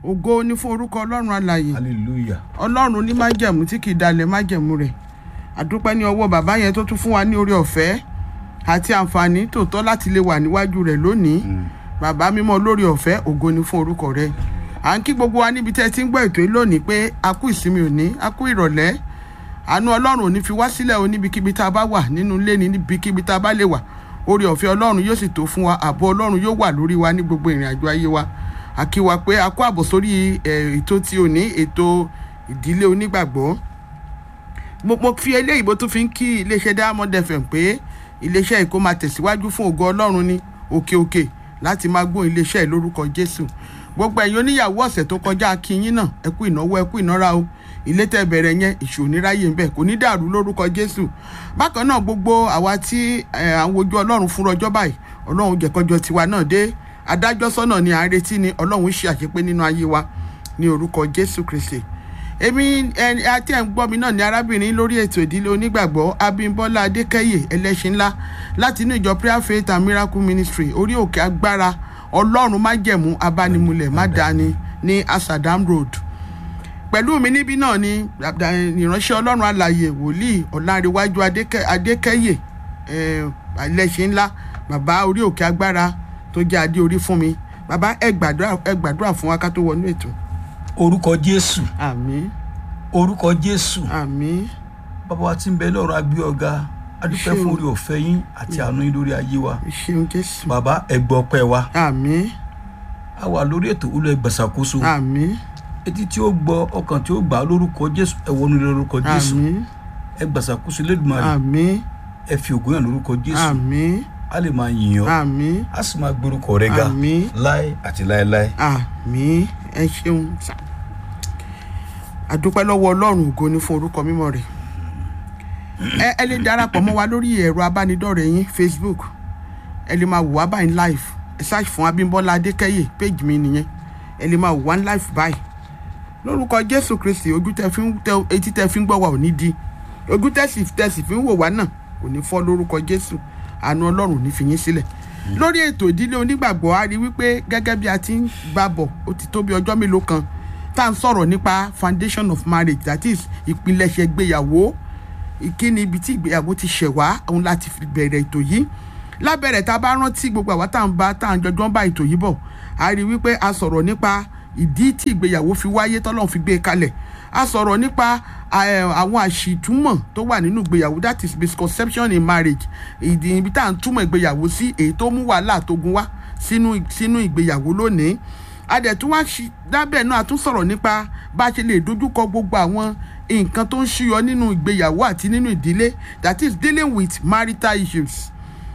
ògo ní fún orúkọ ọlọ́run alàyè hallelujah ọlọ́run ní májẹ̀mú tí kì í dalẹ̀ májẹ̀mú rẹ̀ àdúpẹ́ ní ọwọ́ bàbá yẹn tó tún fún wa ní oore ọ̀fẹ́ àti àǹfààní tòótọ́ láti lè wà níwájú rẹ̀ lónìí bàbá mímọ́ lórí ọ̀fẹ́ ògo ní fún orúkọ rẹ̀ à ń kí gbogbo wa níbi tẹ́ ẹ ti ń gbọ́ ètò yìí lónìí pé a kú ìsinmi òní a kú ìrọ̀lẹ́ àánú ọlọ́run ò ní fi wá sílẹ̀ o níbikíbi tá a bá wà nínú ilé ní níbikíbi tá a bá lè wà oore ọ̀fẹ́ ọlọ́run yóò sì tó fún wa ààbò ọlọ́run yóò wà lórí wa ní gbogbo ìrìn àjò ayé wa a kí wa pé a kó àbọ̀ sórí ẹ̀, ètò tí ò ní ètò ìdílé onígbàgbọ́ mo mo fi eléyìí bó tún fi ń kí iléeṣẹ́ diamond fm pé iléeṣẹ́ yìí kó máa tẹ̀síwájú fún ògo ọlọ́run ní òkè òkè láti máa gbóhùn iléeṣẹ́ yìí lórúkọ jésù gbogbo ẹ̀yin oníyàwó ọ̀sẹ̀ tó kọjá akínyín náà ẹ kú ìnáwó ẹ kú ìnára o ilé tẹ́ bẹ̀rẹ̀ yẹn ìṣò níráyè ńbẹ kò ní dàrú lórúkọ jésù bákan náà gbogbo àwa tí ẹ, à ń wojú ọlọ́run fún ọjọ́ báyìí ọlọ́run jẹ̀kọ́jọ́ tiwa náà dé adájọ́ sọ́nà ni à ń retí ni ọlọ́run ṣe àṣepé nínú ayé wa ní orúkọ jésù kristi èmi ẹni àti ẹ̀ ń gbọ́ mi náà ní arábìnrin lórí ètò ìdílé onígbàgbọ́ abímbọ́lá adékẹ́yè ẹlẹ́ṣin ńlá láti inú ìjọ prayer faith and miracle ministry orí òkè agbára ọlọ́run májẹ̀mú abánimulẹ̀ mádàáni ní asadam road pẹ̀lú mi níbí náà ni dàda- ìránṣẹ́ ọlọ́run alàyè wòlíì ọ̀làǹrẹ̀wájú Adékẹ́- adékẹ́yè eh, ẹlẹ́ṣin ńlá bàbá orí òkè agbára tó jẹ́ adé orí fún mi bàbá ẹ gbàdúrà ẹ gbàdúrà fún wa ká tó wọnú ètò orúkọ jésù àmín orúkọ jésù àmín bàbá wa tí ń bẹ lọ́run agbé ọ̀gá adúpẹ́ Ṣé o- fún orí ọ̀fẹ́ yín àti àánú yín lórí ayé wa ìṣeun jésù bàbá ẹgbọ́ ọpẹ́ wa àmín a wà lórí ètò olú ẹgbàsàkóso àmín etí tí ó gbọ́ ọkàn tí ó gbà á lórúkọ jésù ẹ wọnú ilé lórúkọ jésù àmín ẹgbàsàkóso lẹ́dùnmarè àmín ẹ fi ògùn yàn lórúkọ jésù àmín a lè máa yìn ọ́ àmín a sì máa gbórúkọ rẹ ga àmín láé àti láéláé àmín ẹ ṣeun sà àdúpẹ́ lọ́wọ́ ọlọ́run ògo ni fún orúkọ mímọ́ rẹ̀ ẹ ẹ lè darapọ̀ mọ́ wa lórí ẹ̀rọ abánidọ́rẹ̀ẹ́ yín facebook ẹ lè máa wò wá báyìí live ẹ search fún abímbọ́lá adékẹ́yè page mi nìyẹn ẹ lè máa wò wá live báyìí lórúkọ jésù kristi ojú tẹ fi ń tẹ etí tẹ fi ń gbọ́ wa ò ní di ojú tẹsí tẹsí fi ń wò wá náà kò ní fọ́ lórúkọ jésù àánú ọlọ́run ò ní fi yín sílẹ̀ lórí ètò ìdílé onígbàgbọ́ a rí wípé gẹ́gẹ́ bí a ti ń gbà bọ̀ ó ti tó bí ọjọ́ mélòó kan tá à ń sọ̀rọ̀ nípa foundation of marriage that is ìpilẹ̀ṣẹ̀ ìgbéyàwó ìkíni ibi tí ìgbéyàwó ti ṣẹ̀ wá òun láti fi bẹ̀rẹ̀ ètò yìí lábẹ́rẹ̀ tá a bá rántí gbogbo àwa tá à ń bá tá à ń jọjọ́ ń bá ètò yìí bọ̀ a rí wípé a sọ̀rọ̀ nípa ìdí tí ìgbéyàwó fi wáyé tọ́lọ́run fi gbé e kalẹ̀ a sọ̀rọ̀ nípa eh, àwọn àṣìtúmọ̀ tó wà nínú ìgbéyàwó that is misconception in marriage ìdí ibi tá à ń túmọ̀ ìgbéyàwó sí èyí tó mú wàhálà tógun wá sínú sínú ìgbéyàwó lónìí a dẹ̀ tún wá ṣi lábẹ́ náà a tún sọ̀rọ̀ nípa bá a ṣe lè dojúkọ gbogbo àwọn nǹkan tó ń ṣúyọ nínú ìgbéyàwó àti nínú ìdílé that is dealing with marital issues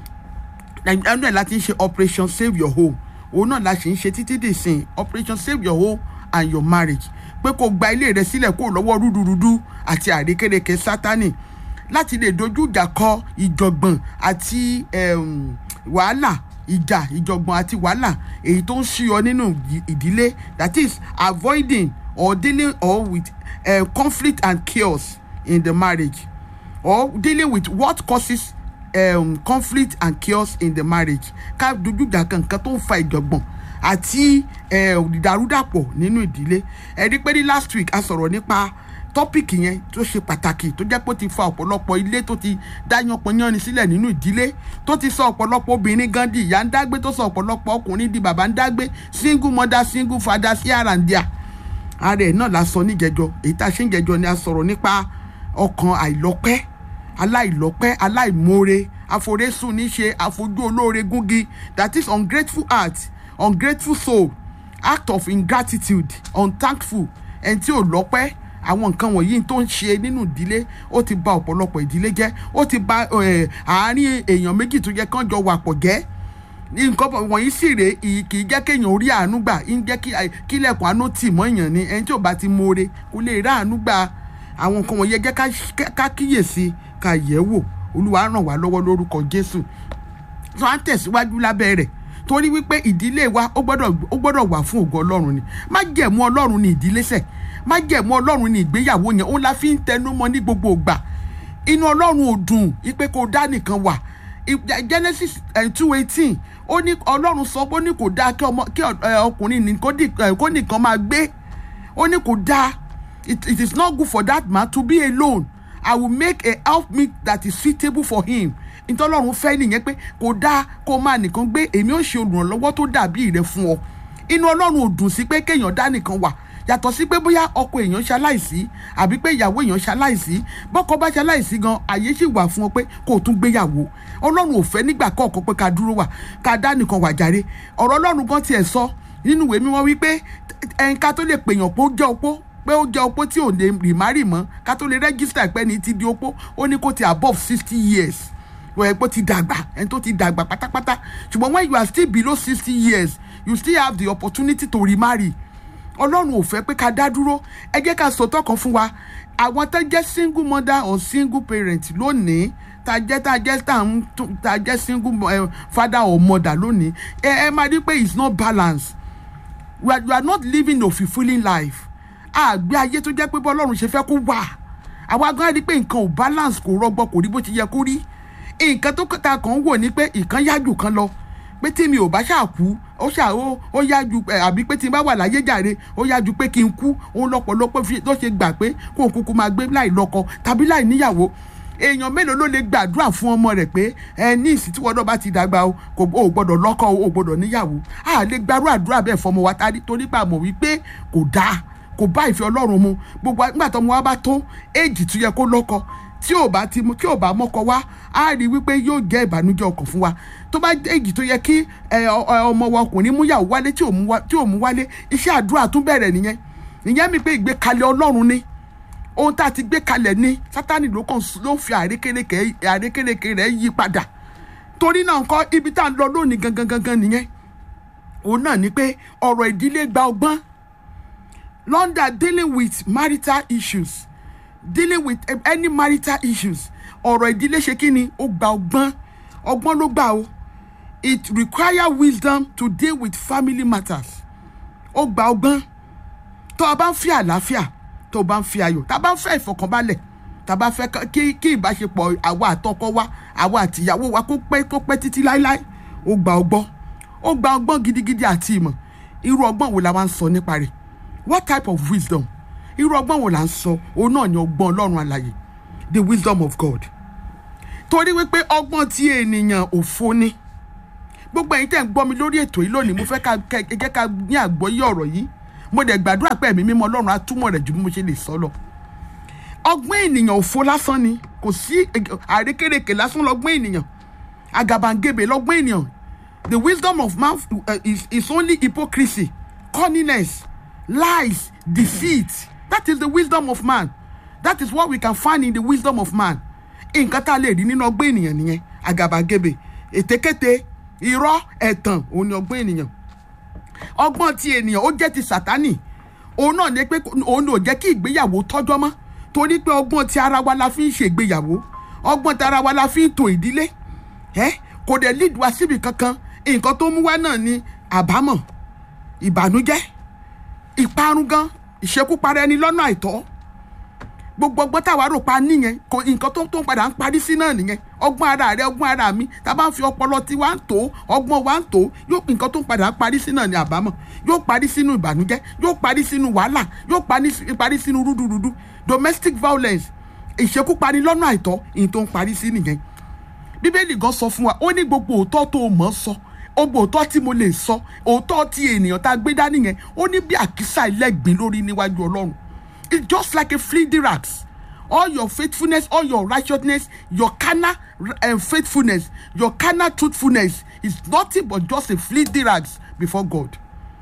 ẹnu ẹ̀ láti ń ṣe operation save your home òun náà la ṣe ń ṣe títí dì sin operation save your home and your marriage pé kó gba ilé rẹ sílẹ̀ kó lọ́wọ́ rúdurùdu àti àrékérekè sátani láti lè dojú ìjà kọ ìjọ̀gbọ̀n àti em, wàhálà ìjà ìjọ̀gbọ̀n àti wàhálà èyí tó ń ṣíyọ nínú ìdí- ìdílé that is avoiding or dealing or with uh, conflict and chaos in the marriage or dealing with what causes um, conflict and chaos in the marriage ká dojú ìjà kan nǹkan tó ń fa ìjọ̀gbọ̀n àti eh, ìdàrúdàpọ̀ nínú ìdílé ẹ rí pé ní last week a sọ̀rọ̀ nípa tọ́pìkì yẹn tó ṣe pàtàkì tó jẹ́ pé ó ti fa ọ̀pọ̀lọpọ̀ ilé tó ti dá yánpọnyánni sílẹ̀ nínú ìdílé tó ti sọ ọ̀pọ̀lọpọ̀ obìnrin gan di ìyá ń dágbé tó sọ ọ̀pọ̀lọpọ̀ ọkùnrin di bàbá ń dágbé single mother single father sí àràǹdíà ara ẹ̀ náà la sọ níjẹjọ èyí tá a ṣe ń jẹjọ ni a sọ̀rọ̀ nípa ọkàn àìlọ́pẹ́ aláìlọ́pẹ́ aláìmoore àforésùn níṣe àfojú olóore gúngi that is ungrateful heart ungrateful soul act of ingratitude unthankful ẹni tí ò lọ́pẹ́ àwọn nǹkan wọ̀nyí tó ń ṣe nínú ìdílé ó ti ba ọ̀pọ̀lọpọ̀ ìdílé jẹ́ ó ti ba eh, àárín èèyàn méjì tó yẹ kán jọ wà pọ̀ jẹ́ nǹkan bọ̀ wọ̀nyí sì rè é kì í jẹ́ kéèyàn orí àánú gbà ń jẹ́ kí kílẹ̀kùn àánú tì mọ́ èèyàn ni ẹni tí ò bá ti moore kò lè rá àánú gbà àwọn nǹkan wọ̀nyí ẹ jẹ́ ká- ká kíyèsí ká yẹ̀ wò olúwa ràn wá lọ́wọ́ lórúkọ jésù tó à ń tẹ̀síwájú lábẹ́ rẹ̀ torí wípé ìdílé wa ó gbọ́dọ̀ ó gbọ́dọ̀ wà fún ògo ọlọ́run ni má jẹ̀mú ọlọ́run ní ìdílé sẹ̀ má jẹ̀mú ọlọ́run ní ìgbéyàwó yẹn òun la fi ń tẹnu mọ́ ní gbogbo ìgbà inú ọlọ́run ò dùn ipe kò dá nìkan wà I- genesis two eighteen ó ní ọlọ́run sọ pé ó ní kò dáa kí ọmọ kí ẹ, ọkùnrin ní kó dì- ẹ, kó nìkan máa gbé ó ní kò dáa it, it is not good for that man to be alone i will make a helpmeet that is suitable for him ìtọ́lọ́run fẹ́ nìyẹn pé kò dáa kó máa nìkan gbé èmi ó ṣe olùrànlọ́wọ́ tó dàbí rẹ fún ọ inú ọlọ́run ò dùn sí pé kéèyàn dá nìkan wà yàtọ̀ sí pé bóyá ọkọ èèyàn ṣaláìsí àbí pé ìyàwó èèyàn ṣaláìsí bọ́kọ bá ṣaláìsí gan àyè sì wà fún ọ pé kó o tún gbéyàwó ọlọ́run ò fẹ́ nígbà kọ̀ọ̀kan pé ká dúró wà ká dá nìkan wà jàre ọ̀rọ̀ ọlọ́run gan tiẹ̀ sọ nínú ìwé mímọ́ wípé ẹnka tó lè pèèyàn pé ó jẹ́ opó pé ó jẹ́ opó tí ò lè rì má rì mọ́ ká tó lè rẹ́gísítà pé ní ti di opó ó ní kó ti above sixty years wọ́n ẹ̀ pé ó ti dàgbà ẹni tó ti dàgbà pátápátá ṣùgbọ́n when you are still below sixty years you still have the opportunity to remarry ọlọ́run ò fẹ́ pé ká dá dúró ẹ jẹ́ ká sọtọ́ kan fún wa àwọn tó jẹ́ single mother or single parent lónìí tá jẹ́ tá jẹ́ tá ń tún- tá jẹ́ single eh, father or mother lónìí ẹ ẹ máa rí pé it's not balanced we are, you are not living a fulfilling life àgbé ayé tó jẹ́ pé bọ́lọ́run ṣe fẹ́ kó wà àwa gan rí pé nǹkan ò balance kò rọgbọ kò rí bó ti yẹ kó rí nǹkan tó ta kàn ń wò ní pé ìkan yájú kan lọ pé tí mi ò bá ṣáà kú ó ṣáà ó ó yájú ẹ, àbí pé tí n bá wà láyé jàre ó yájú pé kí n kú òun lọ́pọ̀lọpọ̀ fi ló ṣe gbà pé kó n kúkú máa gbé láì lọ́kọ tàbí láì níyàwó èèyàn mélòó ló lè gbàdúrà fún ọmọ rẹ̀ pé ẹ ní ìsìn tí wọn náà bá ti dàgbà o kò o gbọ́dọ̀ lọ́kọ o ò gbọ́dọ̀ níyàwó a lè gbàrú àdúrà bẹ́ẹ̀ fọmọ wa tari torí pé a mọ̀ wípé kò dáa kò bá ìfẹ́ Ọlọ́run mu gbogbo nígbà tó ọmọ wa bá tó éèjì tó yẹ kó lọ́kọ tí ò bá ti mu tí ò bá mọ́kọ wá á rí wípé yóò jẹ́ ìbànújẹ́ ọkàn fún wa tó bá éèjì tó yẹ kí ẹ, ọ- ọ- ọmọ wa ọkùnrin mú yàwó wálé tí ò mú wá- tí ò mú wálé iṣẹ́ àdúrà tún bẹ̀rẹ̀ nìyẹn ìyẹn mi pé ìgbékalẹ̀ Ọlọ́run ni ohun tá a ti gbé kalẹ̀ ní sátani ló kàn s- ló fi àrékérekè àrékérekè rẹ̀ yí padà torí náà nǹkan ibi tá a lọ lónìí gangan gangan nìyẹn òun náà ni pé ọ̀rọ̀ ìdílé gba ọgbọ́n London dealing with marital issues dealing with eh, any marital issues ọ̀rọ̀ ìdílé ṣe kí ni ó gba ọgbọ́n ọgbọ́n ló gbà o it require wisdom to deal with family matters ó gba ọgbọ́n tó o bá ń fi àlàáfíà tó o bá ń fi ayọ̀ tá a bá ń fẹ́ ìfọkànbalẹ̀ tá a bá fẹ́ ká- kí kí ìbáṣepọ̀ àwa àtọkọ wa àwa àtìyàwó wa kó pẹ́ kó pẹ́ títí láéláé ó gba ọgbọ́n ó gba ọgbọ́n gidigidi àti ìmọ̀ irú ọgbọ́n wo la wá ń sọ nípa rẹ̀ what type of wisdom irú ọgbọ́n wo la ń sọ òun náà ni ọgbọ́n ọlọ́run àlàyé the wisdom of God torí wípé ọgbọ́n tí ènìyàn òfo ni gbogbo ẹ̀yin tẹ́ ń gbọ́ mi lórí ètò yìí lónìí mo fẹ́ ká kẹ́ ẹ jẹ́ ká ní àgbọ́yé ọ̀rọ̀ yìí mo dẹ̀ gbàdúrà pé ẹ̀mí mímọ́ ọlọ́run á túmọ̀ rẹ̀ ju bí mo ṣe lè sọ lọ ọgbọ́n ènìyàn òfo lásán ni kò sí àrékérekè lásán lọ́gbọ́n ènìyàn àgàbàǹgebè lọ́gbọ́n ènìyàn the wisdom of man uh, is, is only hypocrisy cunningness lies deceit that is the wisdom of man that is what we can find in the wisdom of man nǹkan tá a lè rí nínú ọgbọ́n ènìyàn nìyẹn àgàbàgebè ètekéte irọ́ ẹ̀tàn òun ni ọgbọ́n ènìyàn ọgbọ́n ti ènìyàn ó jẹ́ ti sàtánì òun náà ní pé òun ò jẹ́ kí ìgbéyàwó tọ́jọ́ mọ́ torí pé ọgbọ́n ti ara wa la fi ń ṣègbéyàwó ọgbọ́n ti ara wa la fi ń tò ìdílé ẹ kò dẹ̀ lead wa síbi kankan nǹkan tó mú wá náà ni àbámọ̀ ìbànújẹ́ ìparun gan ìṣekúpara ẹni lọ́nà àìtọ́ gbogbo ọgbọ́n táwa rò pa níyẹn kò nǹkan tó tó ń padà ń parí sí náà nìyẹn ọgbọ́n ara rẹ ọgbọ́n ara mi tá a bá ń fi ọpọlọ tí wàá ń tó ọgbọ́n wa ń tó yóò nǹkan tó ń padà ń parí sí náà ní àbámọ̀ yóò parí sínú ìbànújẹ́ yóò parí sínú wàhálà yóò parí- parí sínú rúdurùdu domestic violence ìṣekúpani lọ́nà àìtọ́ ìyẹn tó ń parí sí nìyẹn bíbélì gan sọ fún wa ó ní gbogbo òótọ́ tó o mọ̀ ọ́ sọ gbogbo òótọ́ tí mo lè sọ òótọ́ tí ènìyàn tá a gbé dání yẹn ó ní bí àkísà ẹlẹ́gbin lórí níwájú ọlọ́run it's just like a fleeting rags all your faithfulness all your righteousness your carnal uh, faithfulness your carnal truthfulness is nothing but just a fleeting rags before God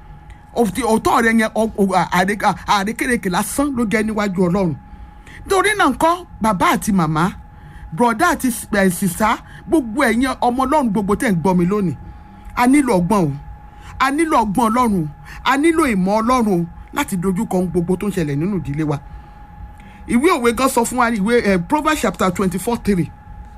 of the òótọ́ rẹ yẹn ọ- ọ- àrè- àrékèrèkè lásán ló jẹ́ níwájú ọlọ́run torí náà ńkọ́ bàbá àti màmá bùrọ̀dá àti ẹ̀ sísá gbogbo ẹ̀yin ọmọ ọlọ́run gbogbo tẹ̀ ń gbọ́ mi lónìí a nílò ọgbọ́n o a nílò ọgbọ́n ọlọ́run o a nílò ìmọ̀ ọlọ́run o láti dojú kọ ohun gbogbo tó ń ṣẹlẹ̀ nínú ìdílé wa ìwé òwe gan sọ fún wa ní ìwé ẹ̀ proverbs chapter twenty four three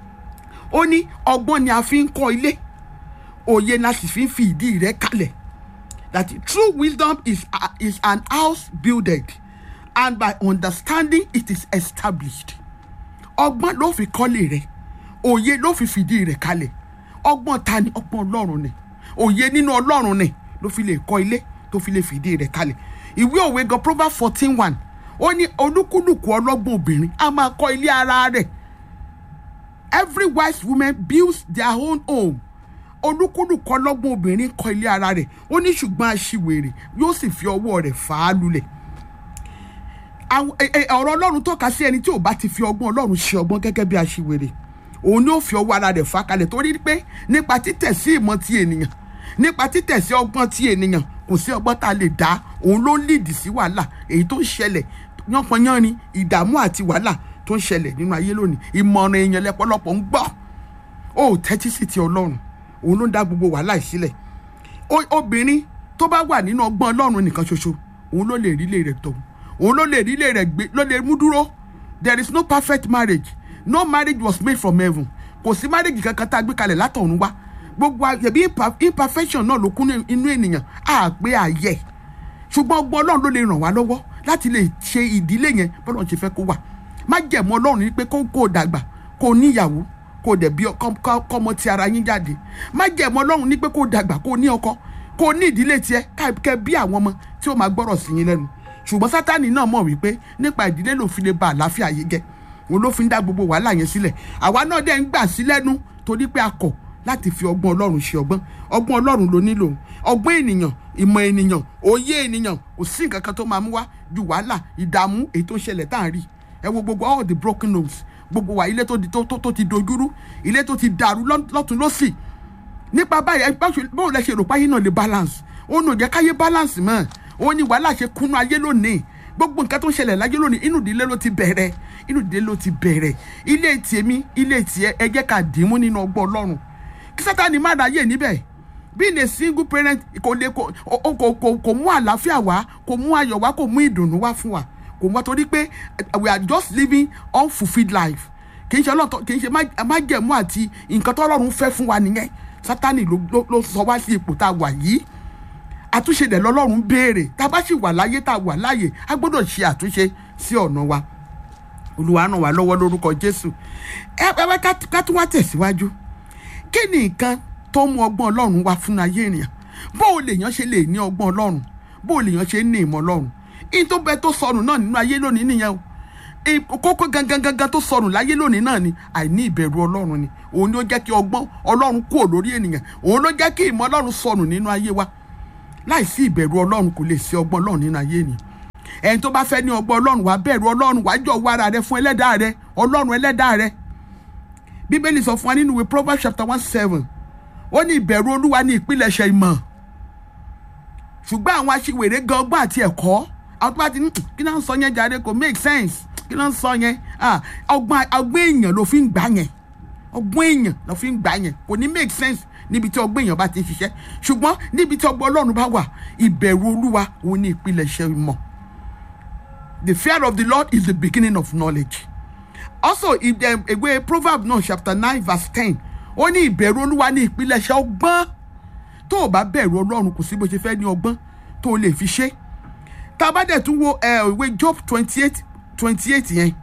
ó ní ọgbọ́n ni a fi ń kọ́ ilé òye la sì fi ń fi ìdí rẹ̀ kalẹ̀ that true wisdom is, uh, is an house builded and by understanding it is established ọgbọ́n ló fi kọ́lé rẹ̀ òye ló fi fìdí rẹ̀ kalẹ̀ ọgbọ́n ta ni ọgbọ́n ọlọ́run ni òye nínú ọlọ́run ni ló fi lè kọ́ ilé tó fi lè fìdí rẹ̀ kalẹ̀ ìwé òwe gan proverbs fourteen one ó ní olúkúlùkù ọlọ́gbọ́n obìnrin á máa kọ́ ilé ara rẹ̀ every wise woman builds their own home olúkúlùkù ọlọ́gbọ́n obìnrin kọ́ ilé ara rẹ̀ ó ní ṣùgbọ́n aṣiwèrè yóò sì fi ọwọ́ rẹ̀ fà á lulẹ̀ àwọn- ẹ- ẹ- ọ̀rọ̀ ọlọ́run tọ́ka sí ẹni tí ò bá ti fi ọgbọ́n ọlọ́run ṣe ọgbọ́n gẹ́gẹ́ bí aṣiwèrè òun ni ó fi ọwọ́ ara rẹ̀ fà kalẹ̀ torí pé nípa títẹ̀ sí ìmọ̀ ti ènìyàn nípa títẹ̀ sí ọgbọ́n ti ènìyàn kò sí ọgbọ́n tá a lè dá òun ló ń lìdì sí wàhálà èyí tó ń ṣẹlẹ̀ yánpọnyánrin ìdààmú àti wàhálà tó ń ṣẹlẹ̀ nínú ayé lónìí ìmọ̀ràn èèyàn lẹ́pọ̀lọpọ̀ ń gbọ́ ó tẹ́tí sí ti ọlọ́run òun ló ń dá gbogbo wàhálà yìí sílẹ̀ O- obìnrin tó bá wà nínú ọgbọ́n ọlọ́run nìkan ṣoṣo òun ló lè rí ilé rẹ̀ tọ̀ òun ló lè rí ilé rẹ̀ gbé ló lè mú dúró there is no perfect marriage no marriage was made from heaven kò sí marriage kankan tá a gbé kalẹ̀ látọ̀run wá gbogbo àyẹ̀bí imperfection náà ló kún ní inú ènìyàn á pé àyẹ̀ ṣùgbọ́n ọgbọ́n ọlọ́run ló lè ràn wá lọ́wọ́ láti lè ṣe ìdílé yẹn bọ́lá ṣe fẹ́ kó wà má jẹ̀mọ́ ọlọ́run ní pé kó kó o dàgbà kó o níyàwó kó o dẹ̀ bí ọkọ- kọ́- kọ́mọ ti ara yín jáde má jẹ̀mọ́ ọlọ́run ní pé kó o dàgbà kó o ní ọkọ kó o ní ìdílé tiẹ̀ ká- kẹ́ bí àwọn ọmọ tí ó máa gbọ́rọ̀ sí yín lẹ́nu ṣùgbọ́n sátani náà mọ̀ wípé nípa ìdílé ló fi lè ba àlàáfíà yìí jẹ́ òun ló fi ń dá gbogbo wàhálà yẹn sílẹ̀ àwa náà dẹ̀ ń gbà sí lẹ́nu torí pé a kọ̀ láti fi ọgbọ́n ọlọ́run ṣe ọgbọ́n ọgbọ́n ọlọ́run ló nílò ọgbọ́n ènìyàn ìmọ̀ ènìyàn òye ènìyàn kò sí nǹkan kan tó máa mú wá ju wàhálà ìdààmú èyí tó ń ṣẹlẹ̀ tá à ń rí ẹ wo gbogbo all the broken homes gbogbo wa ilé tó di- tó tó- tó ti dojúrú ilé tó ti dàrú lọ́- lọ́tún lọ́sì nípa báyìí ẹ báwo báwo lẹ ṣe rò páyé náà lè balance ó nù jẹ́ káyé balance mọ́ ó ní wàhálà ṣe kúnnú ayé lónìí gbogbo nǹkan tó ń ṣẹlẹ̀ láyé lónìí inú ìdílé ló ti bẹ̀rẹ̀ inú ìdílé ló ti bẹ̀rẹ̀ ilé tèmi ilé tiẹ̀ ẹ jẹ́ ká dìímú nínú ọgbọ́n ọlọ́run kí sátani má ráyè níbẹ̀ being a single parent kò lè kò ó- kò kò kò mú àlàáfíà wá kò mú ayọ̀ wá kò mú ìdùnnú wá fún wa kò mú wa torí pé we are just living unfulfilled life kì í ṣe ọlọ́tọ̀ kì í ṣe má- májẹ̀mú àti nǹkan tó ọlọ́run fẹ́ fún wa nìyẹn sátani ló ló- ló sọ wá sí ipò tá a wà yìí àtúnṣe dẹ̀ lọ́lọ́run béèrè tá a bá sì wà láyé tá a wà láàyè a gbọ́dọ̀ ṣe àtúnṣe sí ọ̀nà wa olúwa ràn wá lọ́wọ́ lórúkọ jésù ẹ ẹ wá ká ká tún wá tẹ̀síwájú kí ni nǹkan tó mú ọgbọ́n ọlọ́run wá fún ayé ènìyàn bó o lèèyàn ṣe lè ní ọgbọ́n ọlọ́run bó o lèèyàn ṣe ní ìmọ̀ ọlọ́run in tó bẹ tó sọnù náà nínú ayé lónìí nìyẹn o I- kókó gangan gangan tó sọnù láyé lónìí náà ni àìní ìbẹ̀rù ọlọ́run ni òun ló jẹ́ kí ọgbọ́n ọlọ́run kúrò lórí ènìyàn òun ló jẹ́ kí ìmọ̀ ọlọ́run sọnù nínú ayé wa láìsí ìbẹ̀rù ọlọ́run kò lè sí ọgbọ́n ọlọ́run nínú ayé ènìyàn ẹni tó bá fẹ́ ní ọgbọ́n ọlọ́run wàá bẹ̀rù ọlọ́run wàá jọ wá ara rẹ fún ẹlẹ́dàá rẹ ọlọ́run ẹlẹ́dàá rẹ bíbélì sọ fún wa nínú ìwé proverbs chapter one seven ó ní ìbẹ̀rù olúwa ní ìpilẹ̀ṣẹ̀ ìmọ̀ ṣùgbọ́n àwọn aṣiwèrè gan ọgbọ́n àti ẹ̀kọ́ àwọn tó bá ti ní kí náà ń sọ yẹn jáde kò make sense kí náà ń sọ yẹn Ah, ọgbọ́n ọgbọ́n èèyàn ló fi ń gbà yẹn ọgbọ́n èèyàn ló fi ń gbà yẹn kò ní make sense níbi tí ọgbọ́n èèyàn bá ti ń ṣiṣẹ́ ṣùgbọ́n níbi tí ọgbọ́n ọlọ́run bá wà ìbẹ̀rù olúwa òun ní ìpilẹ̀ṣẹ̀ ìmọ̀ the fear of the lord is the beginning of knowledge also if the ìwé proverbs náà chapter nine verse ten ó ní ìbẹ̀rù olúwa ní ìpilẹ̀ṣẹ̀ ọgbọ́n tó o bá bẹ̀rù ọlọ́run kò sí bó ṣe fẹ́ ní ọgbọ́n tó o lè fi ṣe tá a bá dẹ̀ tún wo ẹ, ìwé job twenty eight twenty eight yẹn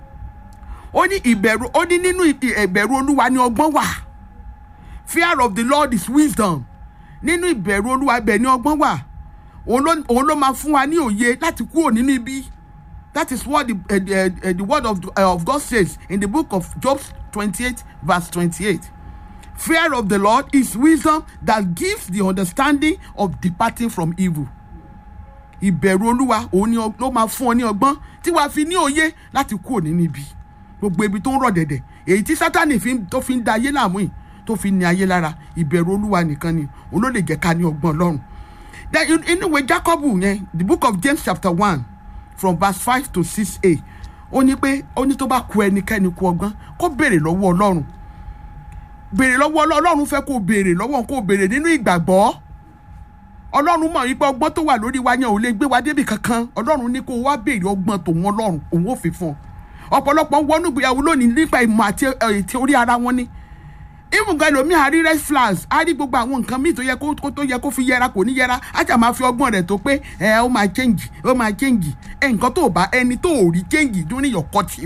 ó ní ìbẹ̀rù ó ní nínú ì- ìbẹ̀rù olúwa ní ọgbọ́n wà fear of the lord is wisdom nínú ìbẹ̀rù olúwa ibẹ̀ ní ọgbọ́n wà òun ló òun ló máa fún wa ní òye láti kúrò nínú ibi that is what the, uh, the, uh, the word of, uh, of God says in the book of Job twenty-eight verse twenty-eight fear of the lord is wisdom that gives the understanding of departing from evil ìbẹ̀rù olúwa òun ni ọ- ló máa fún ọ ní ọgbọ́n tí wàá fi ní òye láti kúrò nínú ibi gbogbo ibi tó ń rọ̀ dẹ̀dẹ̀ èyí tí sátani fi ń- tó fi ń da ayé láàmú yìí tó fi ń ní ayé lára ìbẹ̀rù olúwa nìkan ni òun ló lè jẹ́ ká ní ọgbọ́n ọlọ́run then in- inú ìwé jacob yẹn the book of james chapter one from verse five to six a ó ní pé ó ní tó bá ku ẹnikẹ́ni ku ọgbọ́n kó béèrè lọ́wọ́ ọlọ́run béèrè lọ́wọ́ ọlọ́run ọlọ́run fẹ́ kó béèrè lọ́wọ́ kó béèrè nínú ìgbàgbọ́ ọlọ́run mọ̀ wípé ọgbọ́n tó wà lórí wa yẹn ò lè gbé wa débi kankan ọlọ́run ní kó wá béèrè ọgbọ́n tòun ọlọ́run òun ò fi fún ọ ọ̀pọ̀lọpọ̀ ń wọnú ìgbéyàwó lónìí nípa ìmọ̀ àti ẹ̀, ètè orí ara wọn ni even gan lomi a rí red flags a rí gbogbo àwọn nǹkan míì tó yẹ kó kó- tó yẹ kó fi yẹra kò ní yẹra a jà máa fi ọgbọ́n rẹ̀ tó pé ẹ ó máa change ó máa change ẹ nǹkan tó bá ẹni tó ò rí change during your courtship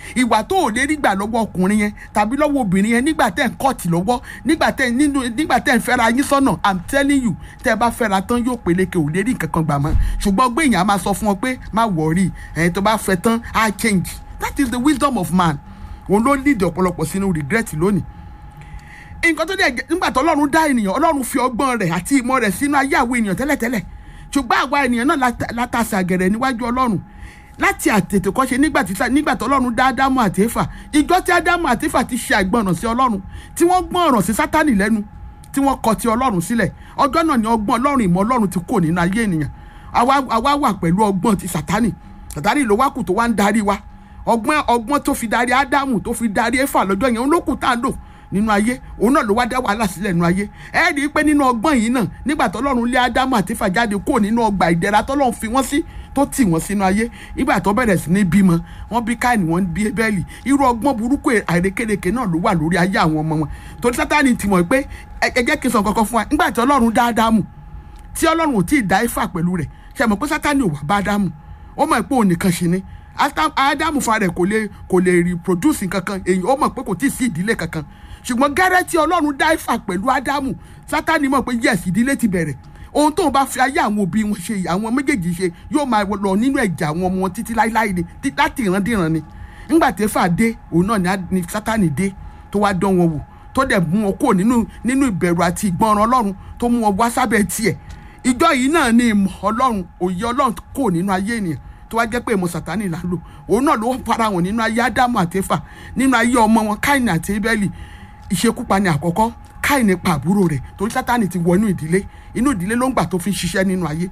ìwà tó ò lè rí gbà lọ́wọ́ ọkùnrin yẹn tàbí lọ́wọ́ obìnrin yẹn nígbà tẹ́ ń kọ́ọ̀tì lọ́wọ́ nígbà tẹ́ nínú nígbà tẹ́ ń fẹ́ra yín sọ́nà i'm telling you tẹ́ ẹ bá fẹ́ra tán yóò peléke ò lè rí nǹkan kan gbà mọ́ ṣùgbọ́n gbé èèyàn á máa sọ fún ọ pé má wọ̀ọ́rì ẹ̀yin tó bá fẹ́ tán á change that is the wisdom of man òun ló lead ọ̀pọ̀lọpọ̀ sínú regret lónìí nǹkan tó dẹ̀ jẹ́- nígbà tó ọlọ́run dá ènìyàn ọlọ́run fi ọgbọ́n rẹ̀ àti ìmọ̀ rẹ̀ sínú ayé àwọn ènìyàn tẹ́lẹ̀tẹ́lẹ̀ ṣùgbọ́n àwa ènìyàn náà lata- látàsà gẹ̀rẹ̀ níwájú ọlọ́run láti àtètè kọ́ṣe nígbà tí nígbà tó ọlọ́run dá ádámù àti éfà ìjọ tí ádámù àti éfà ti ṣe àìgbọràn sí ọlọ́run tí wọ́n gbọ́ràn sí sátánì lẹ́nu tí wọ́n kọ ti ọlọ́run sílẹ̀ ọjọ́ náà ni ọgbọ́n ọlọ́run ìmọ̀ ọlọ́run ti kò nínú ayé ènìyàn àwa àwa wà pẹ̀lú ọgbọ́n ti sátánì sátánì ló wá kù tó wá ń darí wa ọgbọ́n ọgbọ́n tó fi darí ádámù tó fi darí éfà lọ́jọ́ yẹn òun ló kù tá à ń lò nínú ayé òun náà ló wá dá wàhálà sílẹ̀ nínú ayé ẹ rí i pé nínú ọgbọ́n yìí náà nígbà tọ́lọ́run lé ádámù àti éfà jáde kúrò nínú ọgbà ìdẹ̀ra tọ́lọ́run fi wọ́n sí tó tì wọ́n sínú ayé nígbà tó bẹ̀rẹ̀ sí ní bímọ wọ́n bí káìní wọ́n bí bẹ́ẹ̀lì irú ọgbọ́n burúkú àìrékérekè náà ló wà lórí ayé àwọn ọmọ wọn torí sátani ti mọ̀ pé ẹ ẹ jẹ́ kí n sọ kankan fún wa nígbà tí ọlọ́run dá ádámù tí ọlọ́run ò tí ì dá ifá pẹ̀lú rẹ̀ ṣe mọ̀ pé sátani ò wá bá ádámù ó mọ̀ pé òun nìkan ṣe ni Ata- ádámù fúnra rẹ̀ kò lè kò lè reproduce kankan èyí ó mọ̀ pé kò tí ì sí ìdílé kankan ṣùgbọ́n gẹ́rẹ́ tí ọlọ́run dá ifá pẹ̀lú ádámù sátani mọ̀ pé yes ìdílé ti bẹ̀rẹ̀ ohun tóun bá fi ayé àwọn òbí wọn ṣe àwọn méjèèjì ṣe yóò máa lọ nínú ẹ̀jẹ̀ àwọn ọmọ wọn títí láíláí ni tí- láti ìrandíran ni nígbà tí éfà dé òun náà ni á- ni sátani dé tó wá dán wọn wò tó dẹ̀ mú wọn kúrò nínú nínú ìbẹ̀rù àti ìgbọràn ọlọ́run tó mú wọn wá sábẹ́ tiẹ̀ ìjọ yìí náà ni ìmọ̀ ọlọ́run òye ọlọ́run kò nínú ayé ènìyàn tó wá jẹ́ pé ìmọ̀ sàtánì là ń lò òun náà ló fara wọn nínú ayé ádámù àti éfà nínú ayé ọmọ wọn káìní àti ébẹ́lì ìṣekúpani àkọ́kọ́ káìní pa àbúrò rẹ̀ torí sátánì ti wọ inú ìdílé inú ìdílé ló ń gbà tó fi ń ṣiṣẹ́ nínú ayé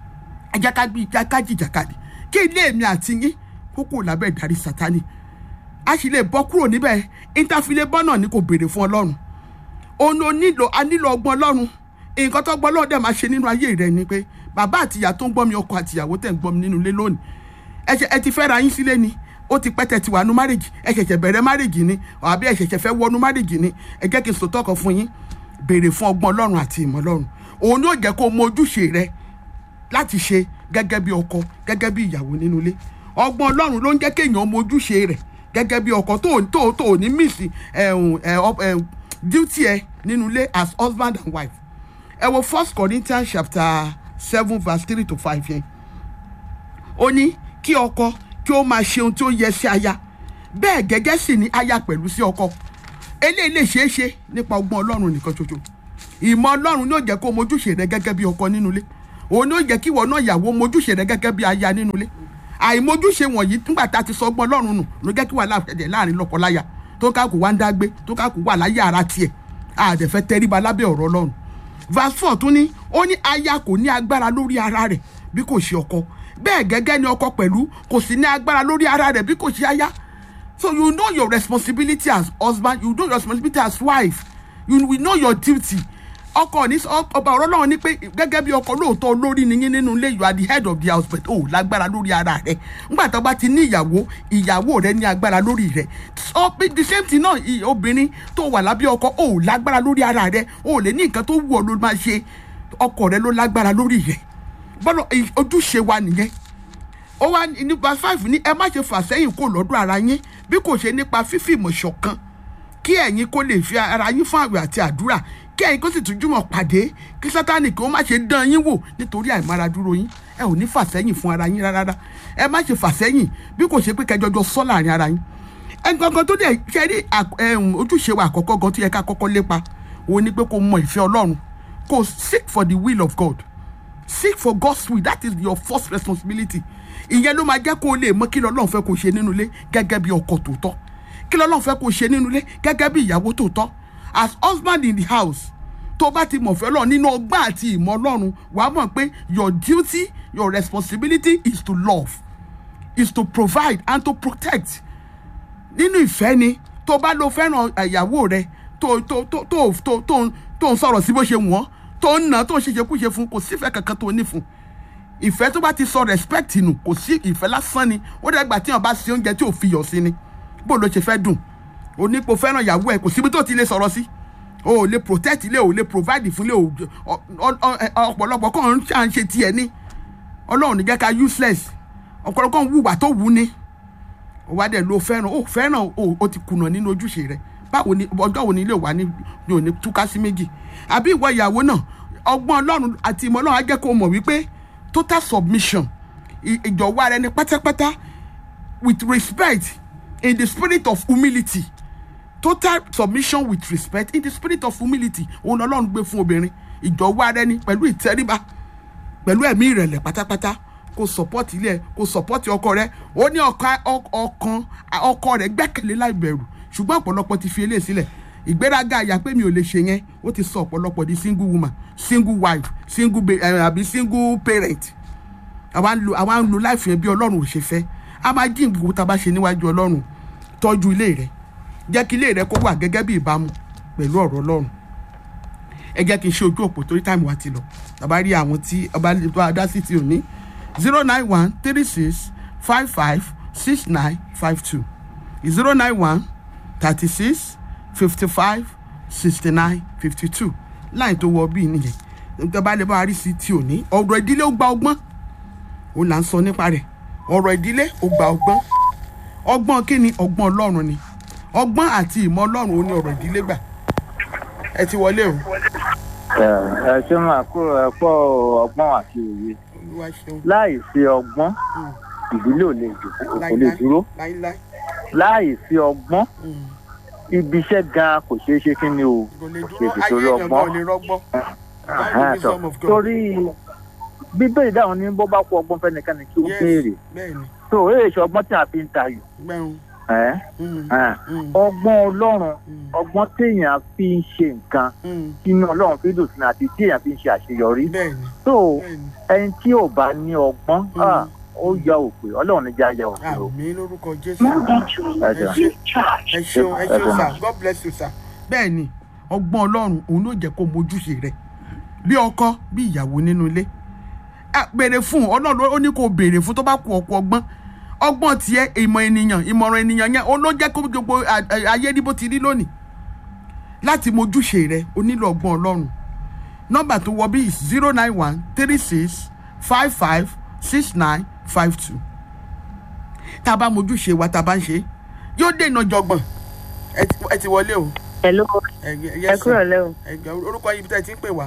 ẹ jẹ́ ká gbé ká ká jìjàkadì kí ilé mi àti yín kókó lábẹ́ ìdarí sátánì a sì lè bọ́ kúrò níbẹ̀ ìtàfilé bọ́ náà ni kò béèrè fún ọlọ́run òun ló nílò a nílò ọgbọ́n ọlọ́run nǹkan tó gbọ́ lọ́wọ́ dẹ̀ máa ṣe nínú ayé rẹ ni pé bàbá àtìyá tó ń gbọ́ mi ọkọ àtìyàwó tẹ̀ ń gbọ́ mi nínú ilé lónìí ẹ ṣe- ẹ ti fẹ́ ra yín sílé ni ó ti pẹ́ tẹ̀ ti wà nú márèjì ẹ ṣẹ̀ṣẹ̀ bẹ̀rẹ̀ márèjì ni àbí ẹ ṣẹ̀ṣẹ̀ fẹ́ wọnú márèjì ni ẹ jẹ́ kí n sòtọ́ kan fún yín béèrè fún ọgbọ́n ọlọ́run àti ìmọ̀ ọlọ́run òun ni ó jẹ́ kó o mọ ojúṣe rẹ láti ṣe gẹ́gẹ́ bí ọkọ gẹ́gẹ́ bí ìyàwó nínú ilé ọgbọ́n ọlọ́run ló ń jẹ́ kéèyàn mọ ojúṣe rẹ̀ gẹ́gẹ́ bí ọkọ tó tó tó ní mísì ẹ̀hún ẹ̀ ọ- ẹ̀ duty ẹ nínú ilé as husband and wife ẹ wo first corinthians chapter seven verse three to five yẹn ó ní kí ọkọ kí ó máa ṣe ohun tí ó yẹ sí aya bẹ́ẹ̀ gẹ́gẹ́ sì ni aya pẹ̀lú sí ọkọ eléyìí lè ṣeé ṣe nípa ọgbọ́n ọlọ́run nìkan ṣoṣo ìmọ̀ ọlọ́run ní ó jẹ́ kó mojúṣe rẹ gẹ́gẹ́ bí ọkọ nínú ilé òun ní ó jẹ́ kí ìwọ náà ìyàwó mojúṣe rẹ gẹ́gẹ́ bí aya nínú ilé àìmojúṣe wọ̀nyí nígbà tá a ti sọ ọgbọ́n ọlọ́run nù ló jẹ́ kí wàhálà ṣẹlẹ̀ láàrin lọ́kọláya tó káàkó wá ń dágbé tó káàkó wà láyé ara tiẹ̀ àdẹ̀fẹ́ tẹríba lábẹ́ ọ̀rọ̀ ọlọ́run verse four tún ní ó ní aya kò ní agbára lórí ara rẹ̀ bí kò ṣe ọkọ bẹ́ẹ̀ gẹ́gẹ́ ni ọkọ pẹ̀lú kò sì ní agbára lórí ara rẹ̀ bí kò ṣe aya so you know your responsibility as husband you know your responsibility as wife you will know your duty ọkọ ní ọba ọ̀rọ̀ náà ní pé gẹ́gẹ́ bí ọkọ lóòótọ́ olórí ni yín nínú ilé you are the head of the house but o lágbára lórí ara rẹ nígbà tó bá ti ní ìyàwó ìyàwó rẹ ní agbára lórí rẹ so the same thing náà i- obìnrin tó wà lábẹ́ ọkọ o lágbára lórí ara rẹ o lè ní nǹkan tó wù ọ́ ló máa ṣe ọkọ rẹ ló lágbára lórí rẹ bọ́lá ojúṣe wa nìyẹn ó wá ní- nípa five ní ẹ má ṣe fà sẹ́yìn kó lọ́dún ara yín bí kò ṣe nípa fífìmọ̀ ṣọ̀kan kí ẹ̀yin kó lè fi ara yín fún àwẹ̀ àti àdúrà kí ẹ̀yin kó sì tún jùmọ̀ pàdé kí sátánì kí ó má ṣe dán yín wò nítorí àìmáradúró yín ẹ ò ní fà sẹ́yìn fún ara yín rárá ẹ má ṣe fà sẹ́yìn bí kò ṣe pé kẹjọjọ sọ láàrin ara yín ẹ gangan tó dẹ̀ ṣe rí àk- ẹ̀hún, ojúṣe wa àkọ́kọ́ gan tó yẹ ká kọ́kọ́ lépa òun ni pé kó mọ ìfẹ́ ọlọ́run kó seek for the will of God seek for God's will that is your first responsibility ìyẹn ló máa jẹ́ kó o lè mọ kí lọ́lọ́run fẹ́ kó o ṣe nínú ilé gẹ́gẹ́ bí ọkọ tòótọ́ kí lọ́lọ́run fẹ́ kó o ṣe nínú ilé gẹ́gẹ́ bí ìyàwó tòótọ́ as husband in the house tó bá ti mọ̀ fẹ́ lọ nínú ọgbà àti ìmọ̀ ọlọ́run wàá mọ̀ pé your duty your responsibility is to love is to provide and to protect nínú ìfẹ́ ni tó bá lo fẹ́ràn ìyàwó rẹ tó tó tó tó tó tó tó ń sọ̀rọ̀ sí bó ṣe wọ́n tó ń nà tó ń ṣèṣekúṣe fún kò sífẹ́ kankan tó ní fún ìfẹ́ tó bá ti sọ respect nù kò sí ìfẹ́ lásán ni ó dàgbà tí wọn bá ṣe oúnjẹ tí ò fi yọ̀ sí ni bó ló ṣe fẹ́ dùn onípo fẹ́ràn ìyàwó ẹ̀ kò síbi tó ti lè sọ̀rọ̀ sí o ò lè protect ilé o ò lè provide fún ilé o ọ- ọ- ọ- ọ̀pọ̀lọpọ̀ kàn ń ṣà ń ṣe tiẹ̀ ní ọlọ́run ní jẹ́ ká useless ọ̀pọ̀lọpọ̀ ń wùwà tó wù ní ó wá dẹ̀ ló fẹ́ràn ó fẹ́ràn ó ó ti kùnà nínú ojúṣe rẹ̀ báwo ni ọjọ́ wo ni ilé wa ní ní òní túká sí méjì àbí ìwọ ìyàwó náà ọgbọ́n ọlọ́run àti ìmọ̀ ọlọ́run á jẹ́ kó mọ̀ wípé total submission ì- ìjọ̀wọ́ ara ẹni pátápátá with respect in the spirit of humility total submission with respect in the spirit of humility òun lọ́lọ́run gbé fún obìnrin ìjọ̀wọ́ ara ẹni pẹ̀lú ìtẹríba pẹ̀lú ẹ̀mí ìrẹ̀lẹ̀ pátápátá kó support ilé ẹ̀ kó support ọkọ rẹ̀ ó ní ọkàn ọkàn ọkọ rẹ̀ gbẹ́kẹ̀lé láì bẹ̀rù ṣùgbọ́n ọ̀pọ̀lọpọ̀ ti fi eléyìí sílẹ̀ ìgbéraga àyà pé mi ò lè ṣe yẹn ó ti sọ ọ̀pọ̀lọpọ̀ di single woman single wife single ba- eh, àbí single parent àwa ń lo àwa ń lo láìfì yẹn bí ọlọ́run ò ṣe fẹ́ a máa jí nǹkan tá a bá ṣe níwájú ọlọ́run tọ́jú ilé rẹ̀ jẹ́ kí ilé rẹ̀ kó wà gẹ́gẹ́ bí ìbámu pẹ̀lú ọ̀rọ̀ ọlọ́run ẹ jẹ́ kí n ṣe ojú òpó torí táìmù wa ti lọ tàbá rí àwọn tí ọba lè tó adá sí ti òní zero nine one three six five five six nine five two zero nine one thirty six fifty five sixty nine fifty two láì tó wọ bíi nìyẹn tọ́ba lè bá wa rí sí ti òní ọ̀rọ̀ ìdílé ó gba ọgbọ́n òun là ń sọ nípa rẹ̀ ọ̀rọ̀ ìdílé ó gba ọgbọ́n ọgbọ́n kí ni ọgbọ́n ọlọ́run ni ọgbọ́n àti ìmọ̀ ọlọ́run ó ní ọ̀rọ̀ ìdílé gbà ẹ ti wọlé o ẹ ṣe máa kó ẹ̀pọ̀ ọgbọ́n àti òye olúwa ṣeun láì sí ọgbọ́n ìdílé ò lè dùn- kò lè dúró láíláí láì sí ọgbọ́n Mm. ibi iṣẹ́ gan kò ṣeé ṣe kí ni o kò lè ṣe dúró ti ayé torí èèyàn gan ọgbọ́n ò lè rọgbọ́n Ẹ̀hẹ́n, wisdom tọ́. of God. torí bíbélì dáhùn ní bó bá kú ọgbọ́n fẹ́nikẹ́ni kí ó Yes, béèrè bẹ́ẹ̀ni tó èyí ṣe ọgbọ́n tí a fi ń tayò gbẹ̀rún ẹ̀ Mm, ẹ̀. mm, ọgbọ́n ọlọ́run mm, ọgbọ́n téèyàn fi ń ṣe nǹkan mm. inú ọlọ́run fi dùn sí ni àti téèyàn fi ń ṣe àṣeyọrí bẹ́ẹ̀ni tó bẹ́ẹ̀ni ẹni tí ò bá ní ọgbọ́n Mm. ah, ó ya òpè ọlọ́run níjà ya òpè o. àmì lórúkọ jésù Ẹ ẹ jọ̀ọ́. ṣe ẹ ṣeun ẹ Ẹ ṣeun jọ̀ọ́. sir god bless you sir bẹ́ẹ̀ni ọgbọ́n ọlọ́run òun ló jẹ́ kó mojúṣe rẹ̀ bí ọkọ bí ìyàwó nínú ilé Ah, béèrè fún ọlọ́run ó ní kó béèrè fún tó bá kú ọkọ ọgbọ́n ọgbọ́n tiẹ̀ ìmọ̀ ènìyàn ìmọ̀ràn ènìyàn yẹn ó ló jẹ́ kó gbogbo à- à- ayé ní bó ti rí lónìí láti mojúṣe rẹ̀ o nílò ọgbọ́n ọlọ́run nọ́mbà tó wọ bí zero nine one three six five five six nine five two tá a bá mojúṣe wa tá a bá ń ṣe yóò dènà jọgbọ̀n ẹ ti- ẹ ti wọlé o Hello, ẹ ẹ yes sir. kúrò lẹ́ o. ẹ gbà orúkọ yìí bí tẹ́ ẹ ti ń pè wá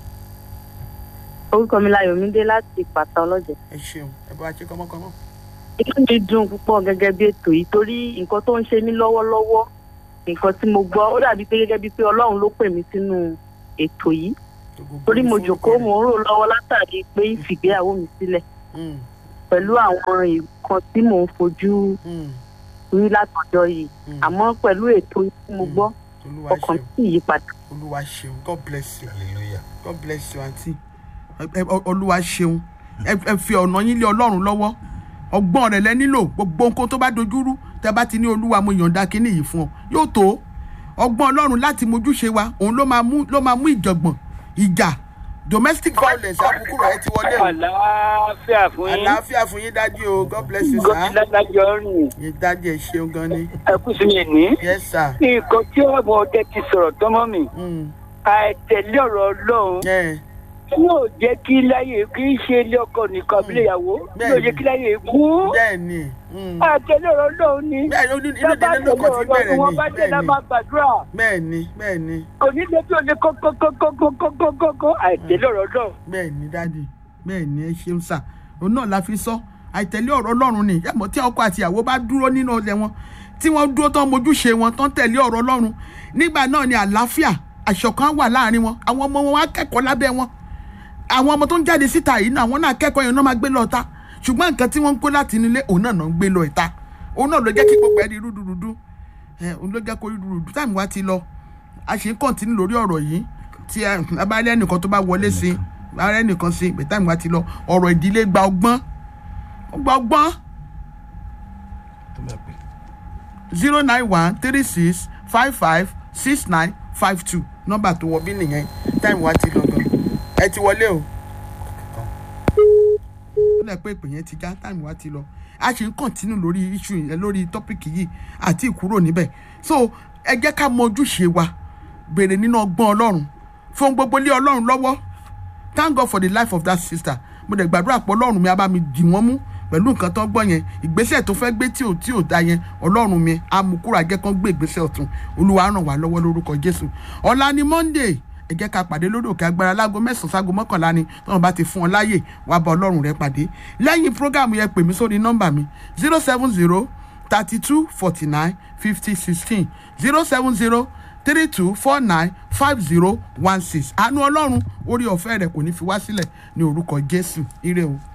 Orúkọ mi Láyọ̀mídé láti Pàtà Ọlọ́jẹ̀. ẹ ṣeun ẹ bá wa ṣe kọ́mọ́kọ́mọ́. Inú mi dùn púpọ̀ gẹ́gẹ́ bí ètò yìí torí nǹkan tó ń ṣe mí lọ́wọ́lọ́wọ́ nǹkan tí mo gbọ́ ó dàbí pé gẹ́gẹ́ bíi pé Ọlọ́run ló pè mí sínú ètò yìí torí mo jòkóó mo ń rò lọ́wọ́ látàrí pé ìfìgbéyàwó mi sílẹ̀ Mm, pẹ̀lú àwọn nǹkan tí mò ń fojú mm, rí látọjọ́ yìí mm. àmọ́ pẹ̀lú ètò yìí tí mo Mm. gbọ́ olúwa ọkàn ṣeun mi sì yí padà. olúwa ṣeun god bless you hallelujah. god bless you aunty Ẹ- ẹ- olúwa ṣeun ẹ ẹ fi ọ̀nà yín lé ọlọ́run lọ́wọ́ ọgbọ́n rẹ̀ lẹ nílò gbogbo nǹkan tó bá dojúrú tẹ bá ti ní olúwa mo yọ̀ǹda kínní yìí fún ọ yóò tó ọgbọ́n ọlọ́run láti mojúṣe wa òun ló máa mú ló máa mú ìjọ̀gbọ̀n ìjà domestic violence àbùkù rẹ̀ ti wọlé o àlàáfíà fún yín àlàáfíà fún yín dájú o god bless you sir gómìnà rìn yín dájú ẹ ṣeun gan ni ẹkú sí mi ní. yes sir nǹkan tí ọmọ ọdẹ ti sọ̀rọ̀ tọ́mọ́ mi mm. àìtẹ̀lé ọ̀rọ̀ ọlọ́run yeah. yóò jẹ́ kí láyé kì í ṣe ilé ọkọ nìkan bí ìyàwó yóò jẹ́ kí láyé kú. bẹ́ẹ̀ ni mm. àìtẹ̀lé ọ̀rọ̀ ọlọ́run ni bẹ́ẹ̀ ni inú inú bàbá délé ló tẹ̀lé kàn ti ọ̀rọ̀ bẹ̀rẹ̀ ọlọ́run wọn ni bá dé la bẹ́ẹ̀ ni máa gbàdúrà bẹ́ẹ̀ ni bẹ́ẹ̀ ni kò ní lè tí ò lè kókókókókókókó àìtẹ̀lé ọ̀rọ̀ ọlọ́run. bẹ́ẹ̀ ni dáàdi bẹ́ẹ̀ ni ẹ ṣeun sà òun náà la fi sọ àìtẹ̀lé ọ̀rọ̀ ọlọ́run ni yàmọ̀ tí ọkọ àti ìyàwó bá dúró nínú ọlẹ̀ wọn tí wọ́n dúró tán mojúṣe wọn tán tẹ̀lé ọ̀rọ̀ ọlọ́run nígbà náà ni àlàáfíà àṣọ̀kan wà láàrin wọn àwọn ọmọ wọn wá kẹ́kọ̀ọ́ lábẹ́ wọn àwọn ọmọ tó ń jáde síta yìí náà àwọn náà kẹ́kọ̀ọ́ yẹn náà máa gbé lọ ta ṣùgbọ́n nǹkan tí wọ́n ń kó láti nílé òun náà náà ń gbé lọ ìta òun náà ló jẹ́ kí gbogbo ẹni rúdurùdu ẹ òun ló jẹ́ kó rúdurùdu táìmù wa ti lọ a ṣe ń kọ́ntínú lórí ọ̀rọ̀ yìí tí ẹ bá rí ẹnìkan tó bá wọlé sí i bá rí ẹnìkan sí i pé táìmù wa ti lọ ọ̀rọ̀ ìdílé gba ọgbọ́n ó gba ọgbọ́n tó máa pè zero nine one three six five five six nine five two nọ́mbà tó wọ bí nìyẹn táìmù wa ti lọ gan ẹ ti wọlé o ó lẹ pé ìpè yẹn ti já táìmù wa ti lọ a ṣe ń kọ̀ntínú lórí iṣu yẹn lórí tọ́pìkì yìí àti ìkúrò níbẹ̀ so ẹ jẹ́ ká mọ ojúṣe wa béèrè nínú ọgbọ́n ọlọ́run fún gbogbo lé ọlọ́run lọ́wọ́ thank God for the life of that sister mo dẹ̀ gbàdúrà pé ọlọ́run mi á bá mi dì wọ́n mú pẹ̀lú nǹkan tó gbọ́ yẹn ìgbésẹ̀ tó fẹ́ gbé tí ò tí ò da yẹn ọlọ́run mi amukúra jẹ́ kán gbé ìgbésẹ̀ ọ̀tún olúwa ràn wá lọ́wọ́ lórúkọ jésù ọ̀la ni monday ẹ jẹ́ ká pàdé lórí òkè agbára láago mẹ́sàn-án sáago mọ́kànlá ni tọ́wọ́n bá ti fún ọ láàyè wàá bá ọlọ́run rẹ pàdé lẹ́yìn prógámù yẹn pè mí sórí nọ́mbà mi zero seven zero thirty two forty nine fifty sixteen zero seven zero three two four nine five zero one six àánú ọlọ́run orí ọ̀fẹ́ rẹ̀ kò ní fi wá sílẹ̀ ní orúkọ jésù ire o.